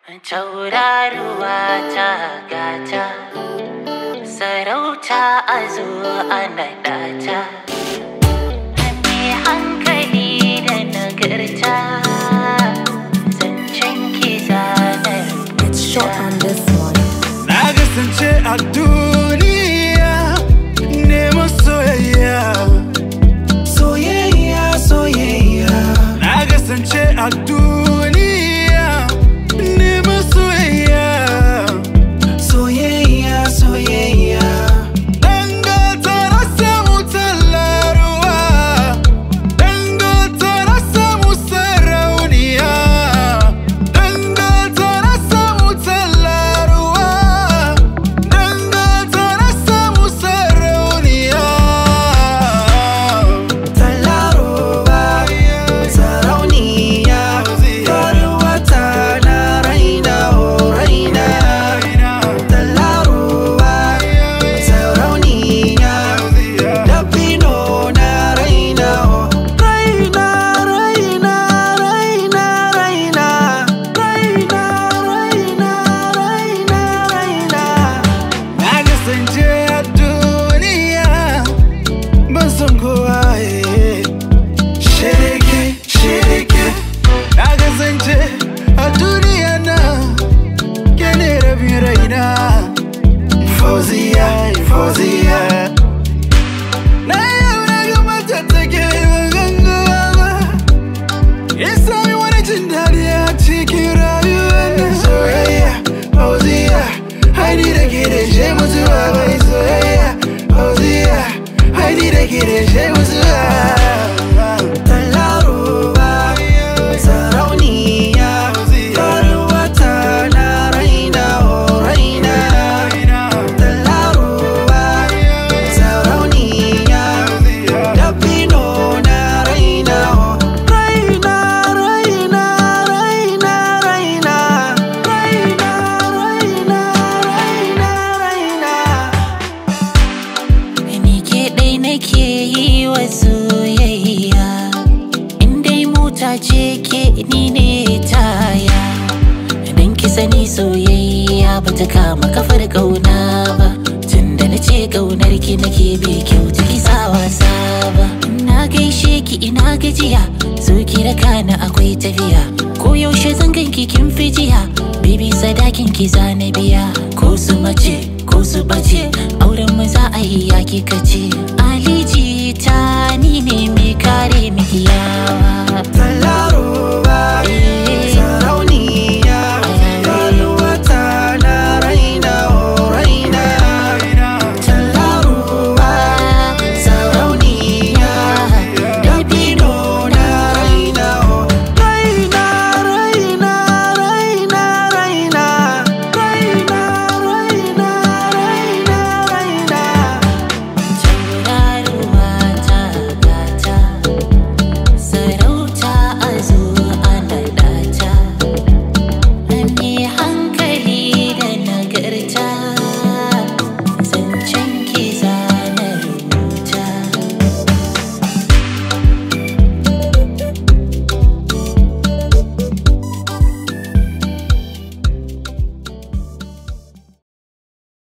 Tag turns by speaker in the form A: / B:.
A: Tauraruwa ta gata, sarauta a zo a naɗa ta. Mai hankali da nagarta, zancen ki zanar
B: It's short on this one.
C: Na kasance a duniya neman soyayya. Soyayya, soyayya. Na kasance a duniya neman soyayya. Soyayya, soyayya. Dangata na samu tallaruwa. Dangata na samu sarauniya. Dangata na samu tallaruwa. Dangata na samu sarauniya.
D: Tallaruwa, sarauniya, faruwata na raina o raina. Tallaruwa, sarauniya, dabino na raina o raina, raina, raina, raina. Raina, raina, raina, raina.
C: Na kasance a duniya ban san kowa eh. Shirike, shirike Na kasance a duniya na ke ne rabin raina Fauziya, Fauziya Na yau na ga mata take ban gangawa ba Ya sami wani jin daɗi a cikin rayuwar nan soyayya Fauziya Haini da ke da shi mutuwa bai soyayya Fauziya Haini da ke da shi mutuwa
D: Tallaruwa, sarauniya, faruwata na raina o raina. Tallaruwa, sarauniya, dabino na raina o raina, raina, raina, raina. Raina, raina, raina, raina.
A: Ni ke ɗai nake yi wa soyayya In dai mota ce ke ni ne taya Dan ki sani soyayya ba ta kama kafar ƙauna ba Tunda na ce ƙaunar ki nake bai kyauta ki sa wasa ba Na gaishe ki ina gajiya zo ki raka ni akwai tafiya Ko yaushe zan ganki kin fi jiya Bibi sadakin ki zana biya Ko su mace ko su bace auren mu za a yi ya kika ce aliji ta ni ne mai kare miki yawa